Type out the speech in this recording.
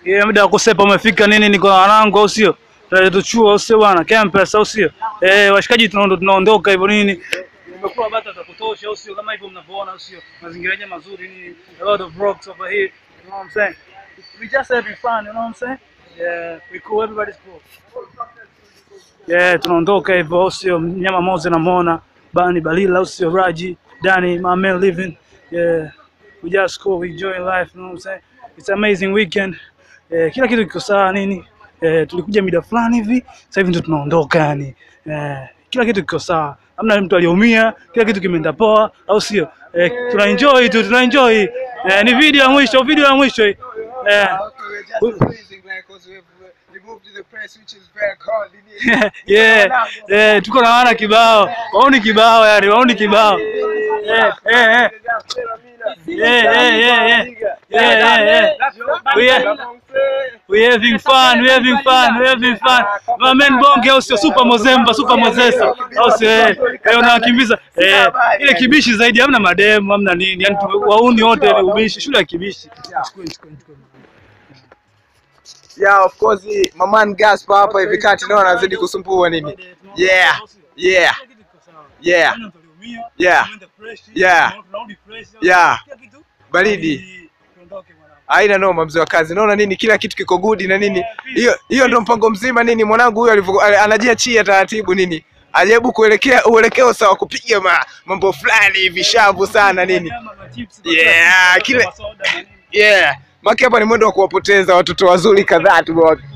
Yeah, muda wa kusepa umefika nini, niko na wanangu au sio? Tunatuchua au sio bwana? Campus au sio? Eh, washikaji tunaondo- tunaondoka hivyo nini? Umekuwa bata za kutosha au sio? Kama hivyo mnavyoona au sio? Mazingira yenyewe mazuri nini? A lot of rocks over here. You know what I'm saying? We just having fun, you know what I'm saying? Yeah, we cool, everybody's cool. Yeah, tunaondoka hivyo au sio? Mnyama Moze namuona, Bani Balila au sio? Raji, Dani, my man living. Yeah. We just cool, we enjoying life, you know what I'm saying? It's amazing weekend. Eh, kila kitu kiko sawa nini? Eh, tulikuja mida fulani hivi, sasa hivi ndo tunaondoka yani. Eh, kila kitu kiko sawa. Hamna mtu aliyeumia, kila kitu kimeenda poa, au sio? Eh, tuna enjoy tu, tuna enjoy. Eh, ni video ya mwisho, video ya mwisho hii. Eh, yeah, eh, tuko na wana kibao, wauni kibao yani, wauni kibao. Eh, eh, eh. Yeah, yeah, yeah, yeah. Yeah, yeah, yeah. We are, we having fun, we having fun, we having fun. My man Bonge au sio super Mozemba, super Mozesa. Au sio eh, eh unawakimbiza. Eh, ile kibishi zaidi hamna mademu, hamna nini. Yaani tume- wauni wote ile ubishi, shule ya kibishi. Chukue, chukue, chukue. Yeah, of course, Maman Gaspar hapa hivi kati nao anazidi kusumbua nini? Yeah, yeah, yeah, Yeah. Yeah. Yeah. baridi. Haina noma mzee wa kazi. Naona nini kila kitu kiko good na nini. Hiyo hiyo ndio mpango mzima nini mwanangu huyo alivyo ali- anajiachia taratibu nini. Ajaribu kuelekea uelekeo sawa kupiga ma, mambo fulani hivi shavu sana nini. Yeah, kile- Yeah. Maki hapa ni mwendo wa kuwapoteza watoto wazuri kadhaa tu